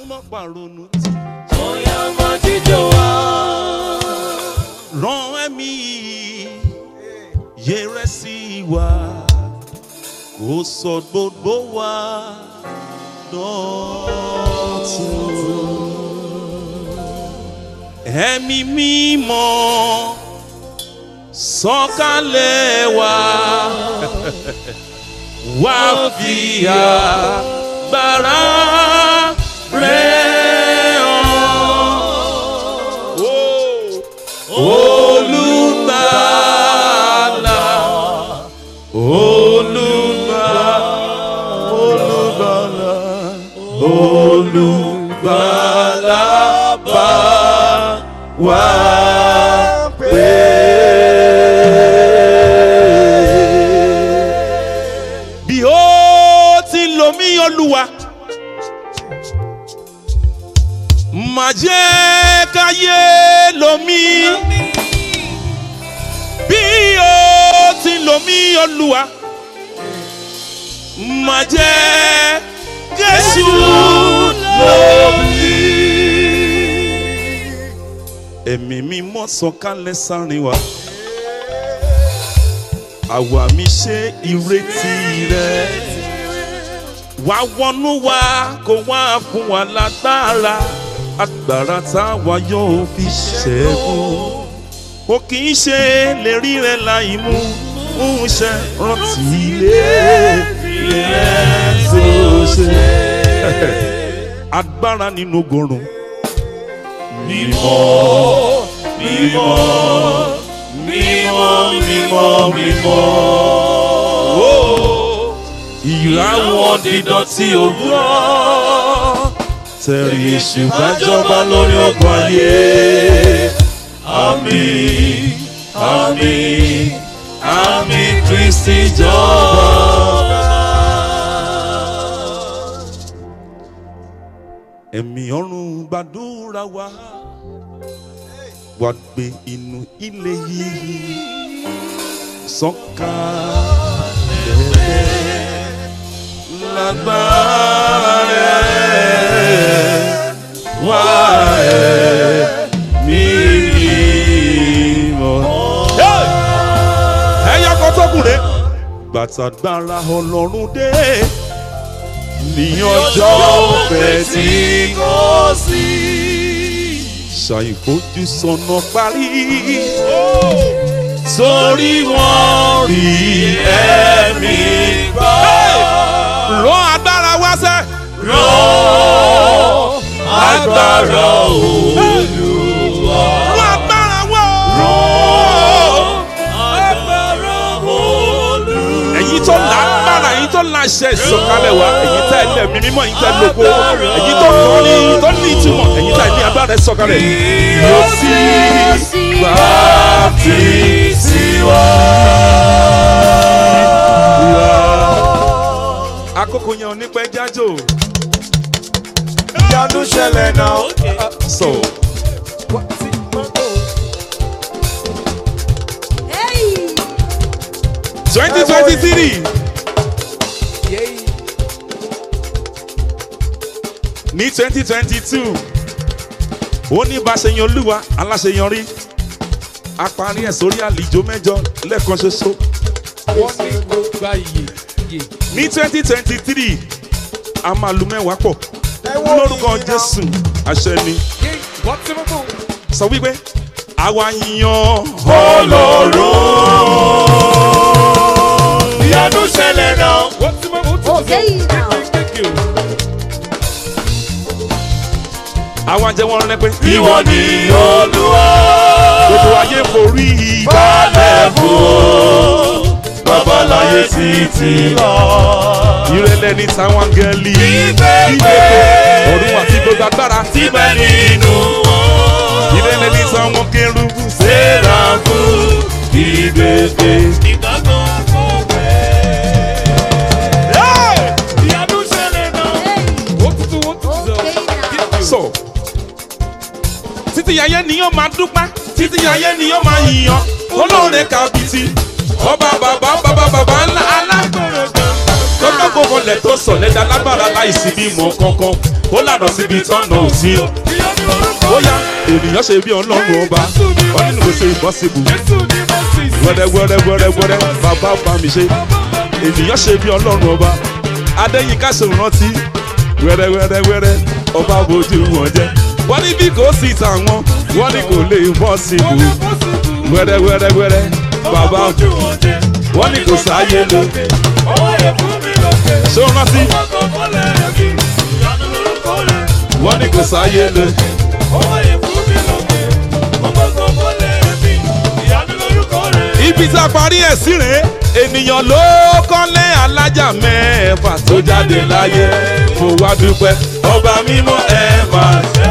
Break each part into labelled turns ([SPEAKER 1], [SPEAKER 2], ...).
[SPEAKER 1] mọ́ pàrọ̀nù tí.
[SPEAKER 2] Bóyá ọmọ jíjọ wá.
[SPEAKER 1] rán ẹ̀mí yẹrẹ sí wa kó sọ gbogbo wa dọ̀tun. ẹ̀mí mímọ́ sọ̀kalẹ̀ wá wá fi agbára rẹ̀ hàn. Oh olùgbàlà olùgbàlà olùgbàlà olùgbàlà bá wà pé. bí ó ti lomi olúwa má jẹ́ káyé lomi bí ó ti lomi olúwa má jẹ́ késù lomi. ẹ̀mí mímọ́ sọ̀kalẹ̀ sáárín wa àwa mi ṣe ìrètí rẹ̀ wá wọnú wa kó wá fún wa lágbára agbára táwa yóò fi ṣẹ́gun ó kì í ṣe lè rí rẹ láì mú ń ṣe rántí ilé rẹ tó ṣe agbára nínú gorun mímọ́ mímọ́ mímọ́ mímọ́ mímọ́ ìràwọ̀ dídán tí òwúrọ̀ tẹ̀rí ìṣèbájọba lórí ọgbọ̀n ayé àmì àmì àmì kristi jọba. ẹ̀mí ọ̀run gbàdúrà wa wá gbé inú ilé yìí sọ̀kalẹ̀ lágbára rẹ̀ wá ẹ̀mí mímọ́. ẹ̀yà kan tó kù rè gbàtàgbára ọlọ́run dé ní ọjọ́ òfẹ́ tí kò sí ṣàìfojú sọnà parí torí wọ́n rí ẹ̀mí gbà. rán agbára wá sẹ́.
[SPEAKER 2] Rán agbára Olúwa.
[SPEAKER 1] rán agbára wá.
[SPEAKER 2] Agbára Olúwa.
[SPEAKER 1] ẹ̀yin tó lágbára ẹ̀yin tó láṣẹ ìsọ̀kalẹ̀ wa ẹ̀yin tẹ́ lẹ̀ mí mímọ́ ẹ̀yin tẹ́ lóko ẹ̀yin tó kọ́ ní tó ní ìtumọ̀ ẹ̀yin tẹ́ ní agbára ìsọ̀kalẹ̀ yóò sí gbà tí sí wá. àkókò yẹn ò ní pẹ́ jájò
[SPEAKER 3] ìyanu ṣẹlẹ̀ náà.
[SPEAKER 1] so twenty twenty three ní twenty twenty two ó ní bá ṣe yan olúwa aláṣeyọrí a parí ẹ̀ sórí àlìjó mẹ́jọ lẹ́ẹ̀kan ṣoṣo
[SPEAKER 4] wọ́n ní kó gba iye iye.
[SPEAKER 1] ní twenty twenty three a máa lu mẹ́wàá pọ̀
[SPEAKER 3] ẹ wo
[SPEAKER 1] lórúkọ
[SPEAKER 3] ìyìn náà.
[SPEAKER 1] jésù àṣẹ ni
[SPEAKER 4] yé wọ́n ti mú bò.
[SPEAKER 1] sọ wípé àwa yan
[SPEAKER 2] Ọlọ́run. Ìyanu ṣẹlẹ̀ náà.
[SPEAKER 4] wọ́n ti mú bò tó tó. kékeré o.
[SPEAKER 1] àwa jẹ́ wọ́n rẹ́ pé
[SPEAKER 2] Ìwọ ni Olúwa.
[SPEAKER 1] gbogbo ayé forí
[SPEAKER 2] Balẹ̀ fún babaláyé títí lọ.
[SPEAKER 1] ìrẹ̀lẹ̀ ní táwọn gẹ̀ẹ́lì
[SPEAKER 2] Ìgbẹ́gbẹ́.
[SPEAKER 1] ọ̀run àti gbogbo agbára
[SPEAKER 2] Síbẹ̀ nínú wọn.
[SPEAKER 1] ìrẹ̀lẹ̀ ní táwọn kérúbù
[SPEAKER 2] Sérafu ìgbẹ́gbẹ́. Ìgbàgbọ́ àkọ́gbẹ́. Ìyanu ṣẹlẹ̀ náà.
[SPEAKER 4] wọ́n ti tún wọ́n ti tún sọ. kékeré o.
[SPEAKER 1] sọ títí ayé ni yóò máa dúpẹ́ títí ayé ni yóò máa yìnyàn olóore kàbìtì ọba bàbá bàbá bàbá ńlá alágbèrè kan tọ́jọ́ gbogbo lẹ̀ tó sọ̀ lẹ́dá lágbára láìsí bímọ kankan ó lànà síbi tọ́nà òsì o
[SPEAKER 4] ìyanu lórúkọ
[SPEAKER 1] ó yá ènìyàn ṣe bí ọlọ́run ọba wọn nínú kò ṣe impossible
[SPEAKER 4] jésù ni mo sì sí.
[SPEAKER 1] wẹ́rẹ́ wẹ́rẹ́ wẹ́rẹ́ wẹ́rẹ́ bàbá bá mi ṣe ènìyàn ṣe bí ọlọ́run ọba adéyínká ṣe rántí wẹ́rẹ́ wẹ́rẹ́ wẹ́rẹ́ ọba bójú wọn jẹ́ wọ́n ní bí kò sí tàwọn wọ́n ní kò lè bọ́ sí
[SPEAKER 4] Ó
[SPEAKER 1] ibù
[SPEAKER 4] lè bọ́ síbù.
[SPEAKER 1] wẹ́rẹ́ wẹ́rẹ́ wẹ́rẹ́ bàbá
[SPEAKER 2] ojú wọn jẹ.
[SPEAKER 1] wọ́n ní kò sáyé lọ
[SPEAKER 2] Ọwọ́ yẹ fún mi lókè.
[SPEAKER 1] ṣé o rántí
[SPEAKER 2] Ọkọ̀ mọ́lẹ̀ ẹ̀mí. Ìyanu lórúkọ rẹ̀.
[SPEAKER 1] wọ́n ní kò sáyé lọ
[SPEAKER 2] Ọwọ́ yẹ fún mi lókè. Ọkọ̀ mọ́lẹ̀ ẹ̀mí. Ìyanu lórúkọ rẹ̀.
[SPEAKER 1] ibi tá a parí ẹ̀ sí rèé ènìyàn ló kọ́lé alájà mẹ́fà tó jáde láyé mo wá dúpẹ́ ọba mímọ́ ẹ̀ máa ṣe.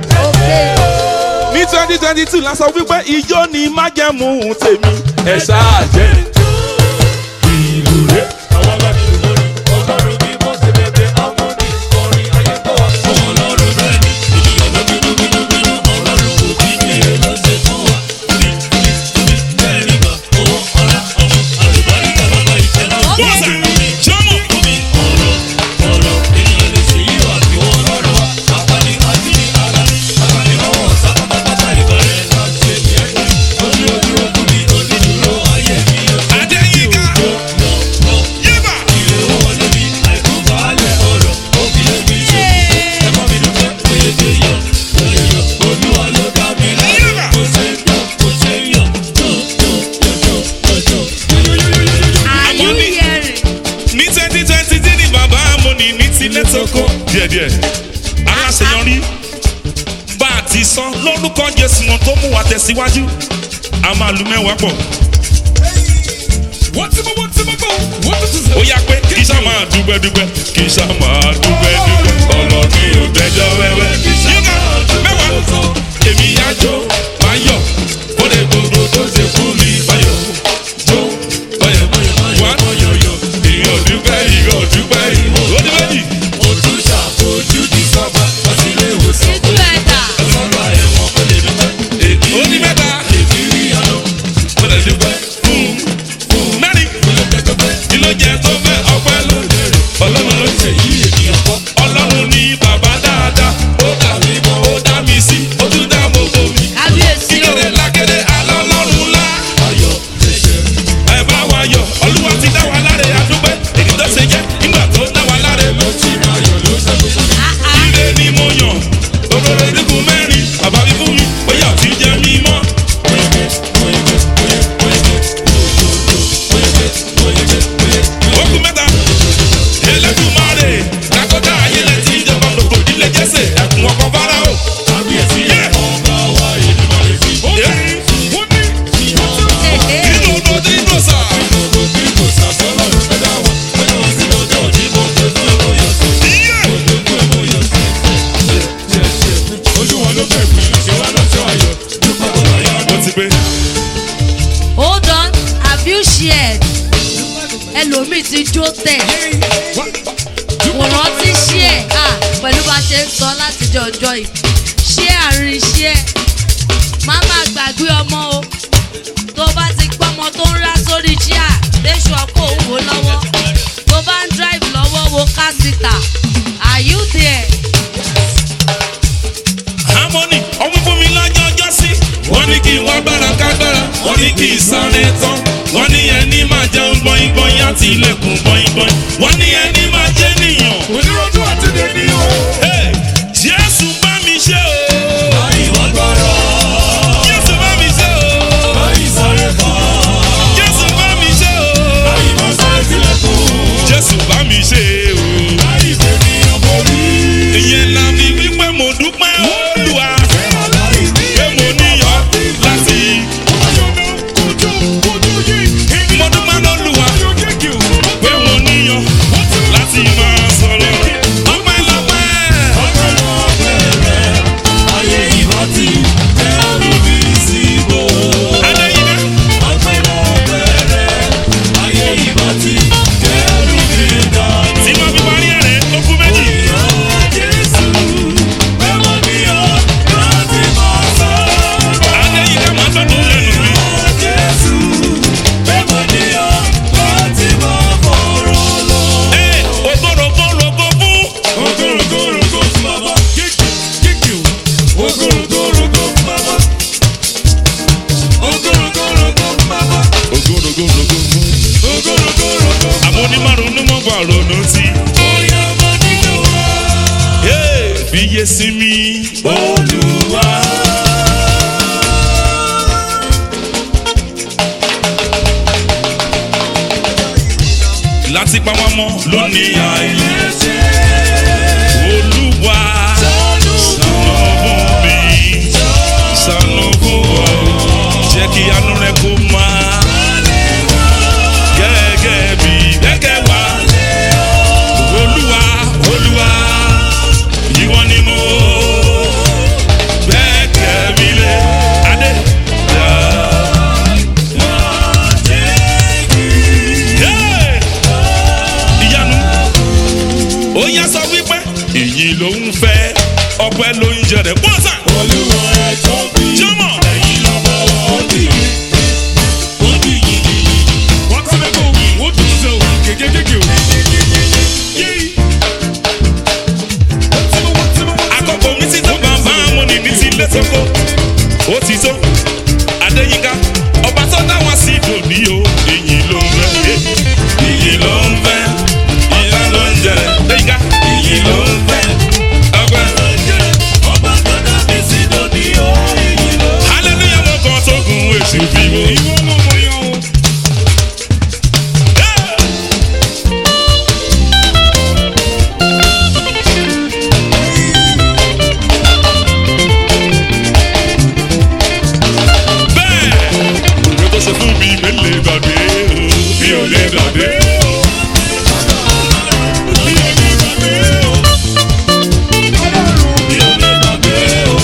[SPEAKER 1] ní twenty twenty two la sọ wípé ijó ni májẹ̀mú tèmi ẹ̀ ṣáà jẹ́ ìlú rẹ̀.
[SPEAKER 2] Àwọn bá mi lórí. Ọlọ́run bí mo ṣe bẹ̀bẹ̀ harmony. Orin ayé tó wà. Ọmọ ọlọ́run bẹ́ẹ̀ ni. Ènìyàn ló bínú bínú bínú. Ọlọ́run kò bí ní èrè ló ṣe fún wa. Bí bí bí bẹ́ẹ̀ ni gbà. Owó ọlá ọmọ àlùbáríkà bàbá ìfẹ́ náà.
[SPEAKER 3] Bọ́sà, jọ́mọ̀.
[SPEAKER 2] Omi ọ̀rọ̀ ọ̀rọ̀ ènìyàn lè ṣe yí wà kí wọ́n lọ́rọ̀ wa. Apani àti ní ara. Apani lọ́wọ́ ọ̀sá pátápátá ìbàrẹ̀ náà ṣe ní ẹ̀jẹ̀. Ojú ojú ojú mi onídùúró ayé mi yóò ṣe.
[SPEAKER 3] Adéyínká. Yébà.
[SPEAKER 2] Ìrè owó wọlé mi àìkú baálẹ̀ ọ̀rọ̀. Ó fi lé mi ṣe. Ẹ̀kọ́ mi dúpẹ́ péye yọ. Péye yọ. Olúwa ló dá mi láre. Kò ṣe yọ. Kò ṣe yọ. Jó jó jó jó jó jó.
[SPEAKER 5] Are you hearing?
[SPEAKER 3] ní twenty twenty tí ní bàbá amóni ní tilẹ̀ tó kó díẹ̀díẹ̀ aláṣeyọrí bá a ti sọ lórúkọ jésù wọn tó mú wa tẹ̀síwájú a máa lu mẹ́wàá pọ̀
[SPEAKER 4] Wọ́n ti mọ̀, wọ́n ti mọ̀ bọ̀. Wọ́n ti tún
[SPEAKER 3] ó yá pé kì í sá máa dúpẹ́ dúpẹ́ kì í sá máa dúpẹ́ dúpẹ́ ọlọ́run yóò dẹjọ́ wẹ́wẹ́ yíká mẹ́wàá èmi yá jó máa yọ̀ ó lè gbogbo tó ṣe fún mi báyọ̀ jó báyọ̀ wá yọ̀yọ̀ ìyọ̀ dúpẹ́ ìyọ̀ dúpẹ́ ìyọ̀ ó ní méjì.
[SPEAKER 2] Mo tún ṣàfojú di sọ́ba. Wọ́n ti lé ìwòsàn.
[SPEAKER 5] Ojú ẹ̀dá.
[SPEAKER 2] Ọlọ́run àyẹ̀wò kò lè dúpẹ́.
[SPEAKER 3] ó ní mẹ́ta
[SPEAKER 2] Èmi rí àná.
[SPEAKER 3] ó lè dúpẹ́ fún fún mẹ́rin kí ló jẹ tó fẹ́ ọpẹ́ ló ọlọ́run ló ṣe yí ènìyàn kọ́ ọlọ́run ní bàbá dáadáa ó dà mí mọ́ ó dá mi sí ó tún dá gbogbo mi
[SPEAKER 5] Kábíyèsí o.
[SPEAKER 3] kíkéré lákéré alọ́lọ́run ńlá ẹ bá wa yọ olúwa ti dá wa láre adúpẹ́ èdè tó ṣe jẹ́ nígbà tó dá wa láre ló ti máa yọ ló ṣe ire ni mo yàn òróró irígun mẹ́rin bàbá mi fún mi bóyá ò ti jẹ́ mi mọ́. Okùn mẹ́ta, Elédùmarè, Dakota ayẹlẹ tí ìjọba gbogbo ìdílé Jésè, ẹkùn ọkọ̀ Fáráò.
[SPEAKER 2] Kábíyèsí
[SPEAKER 3] Yeah.
[SPEAKER 2] ọba wa Èdùmàrè sí.
[SPEAKER 3] Yeah.
[SPEAKER 4] wọ́n ní.
[SPEAKER 5] Èhè.
[SPEAKER 3] Nínú odò tí ń dò sà.
[SPEAKER 2] Gbogbo bí kò sàsọ́lọ̀ ló fẹ́ dá wọn. Pẹ̀lú òsì lọ́jọ́ òní mo fẹ́ fún ẹ̀kọ́ yọ sí.
[SPEAKER 3] Yeah.
[SPEAKER 2] Olùkọ́ ẹ̀kọ́ yọ sí. Ojú wọn ló fẹ́ fún ìṣe wa lọ́jọ́ ayọ̀. Dúpẹ́ kò lọ yá.
[SPEAKER 3] Ó ti pé.
[SPEAKER 5] Hold on, have you shared? Ẹlòmíì ti jó tẹ̀. Kò rántí share. Ah, pẹ̀lú bá a ṣe ń sọ látijọ́ ọjọ́ yìí. Share àárín share. Má má gbàgbé ọmọ o. Tó bá ti gbọ́ ọmọ tó ń rá sórí share, léṣu ọkọ̀ òun wò lọ́wọ́. Tó bá ń drive lọ́wọ́ wo kásìtà. Are you there?
[SPEAKER 3] Harmony, ọmọ fún mi lọ́jọ́ ọjọ́ sí. Wọ́n ní kí n wá gbára kágbára, wọ́n ní kí n sáré tán. Wọ́n ní ẹni máa jẹun gbọ́yìn gbọ́yìn àti ilẹ̀kùn gbọ́yìn gbọ́yìn. Wọ́n ní ẹni máa jẹ́ nìyàn.
[SPEAKER 4] Onírọ̀jú àti dèní o.
[SPEAKER 3] Hey, Jésù bá mi ṣe o.
[SPEAKER 2] Báyìí wọ́n gbọ́rọ̀.
[SPEAKER 3] Jésù bá mi ṣe o.
[SPEAKER 2] Báyìí sáré kọ́.
[SPEAKER 3] Jésù bá mi ṣe o.
[SPEAKER 2] Báyìí máa sáré tilẹ̀kùn.
[SPEAKER 3] Jésù bá mi ṣe o.
[SPEAKER 2] Báyìí fèmí ọmọ rí.
[SPEAKER 3] Ìyẹn la fi wípé mo dúpẹ́ Olúwa. Pé mo níyàn láti. Mo dúpẹ́ lọ́lúwa. Pé mo níyàn láti máa sọ̀rọ̀ fiyè sí mi olúwa. láti pa wọn mọ́ lónìí àìyé olúwa ṣàánú fún mi ṣàánú fún ọ jẹ́ kí àánú rẹ kó máa gẹ́gẹ́ bí gẹ́gẹ́ wá olúwa olúwa ìwọ ni mo gbẹ́kẹ̀ mi lé adé. Yeah ìyanu ó yá sọ wípé èyí ló ń fẹ́ ọpẹ́ ló ń jẹ rẹ̀ pọ́sà.
[SPEAKER 2] Olúwa ẹ tóbi.
[SPEAKER 3] jọmọ
[SPEAKER 2] Ẹ̀yin lọ́mọ wọn bí. Ó bí yìnyín.
[SPEAKER 4] Wọ́n ti lè kó wọ́n tún ṣe o kékékéké o. Yéé. Wọ́n ti mọ wọ́n ti mọ wọ́n ti mọ.
[SPEAKER 3] àkọ́kọ́ mi ti tó bàbá mo ní ní ti lé sọ́kọ́ ó ti tó adéyínká ọba tó dá wá sí dòní o èyí ló ń fẹ́ èyí ló ń fẹ́ ọpẹ́ ló ń jẹ rẹ̀ adéyínká èyí ló ń fẹ́ ọpẹ́ ló ń jẹ rẹ̀.
[SPEAKER 2] Ọba tó dá mi sí lónìí ó èyí ló.
[SPEAKER 3] hallelujah mo kàn tó gun èsì fíìmù.
[SPEAKER 4] Ìwọ ló mọ yàn o.
[SPEAKER 3] bẹ́ẹ̀ òwe tó ṣe fún mi mi lè gbàgbé o mi ò lè gbàgbé o.
[SPEAKER 2] Mi ò lè gbàgbé o.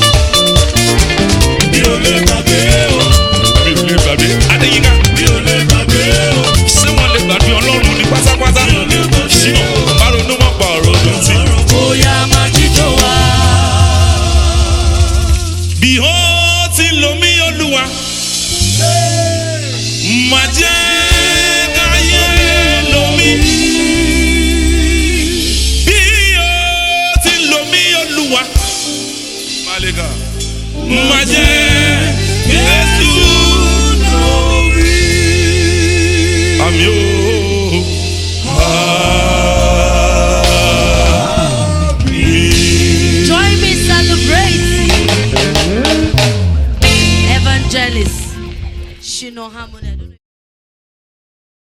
[SPEAKER 2] Mi ò lè gbàgbé o.
[SPEAKER 3] mi ò lè gbàgbé adéyínká
[SPEAKER 2] Mi ò lè gbàgbé o.
[SPEAKER 3] ṣé wọ́n lè gbàgbé ọlọ́run ní pátápátá ṣìnà bá ronú mọ́ pa ọ̀rọ̀ tó ń tì.
[SPEAKER 2] Bóyá máa jíjó wa.
[SPEAKER 3] bí ó ti lo mí olúwa má jẹ́ káyé lo mí. bí ó ti lo mí olúwa Màlẹ́kà. má jẹ́ Jésù lórí. àmì ó.
[SPEAKER 5] Join me celebrate. Evangelist Shino Harmony.